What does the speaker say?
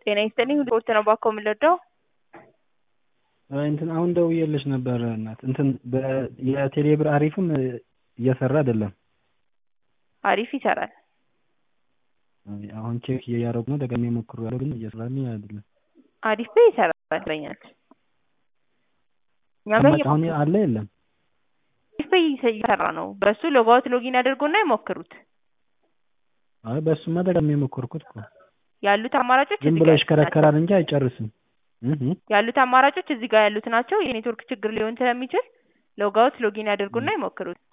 ጤና ይስጥልኝ ሪፖርት ነው ባኮ የምንረዳው? እንትን አሁን ደውዬልሽ ነበር እናት እንትን የቴሌ ብር አሪፍም እየሰራ አይደለም። አሪፍ ይሰራል። አሁን ቼክ እያደረጉ ነው ደጋግሜ ሞክሬያለሁ ግን እየሰራልኝ አይደለም። አሪፍ ላይ ይሰራል ይመስለኛል። እኛ ጋር አሁን አለ የለም አሪፍ ላይ እየሰራ ነው። በሱ ሎጋውት ሎጊን ያደርጉና ይሞክሩት። አይ በሱማ ደጋግሜ ሞከርኩት እኮ ያሉት አማራጮች ዝም እዚህ ብሎ ጋር ይሽከረከራል እንጂ አይጨርስም። እህ ያሉት አማራጮች እዚህ ጋር ያሉት ናቸው። የኔትወርክ ችግር ሊሆን ስለሚችል ሎጋውት ሎጊን ያደርጉና ይሞክሩት።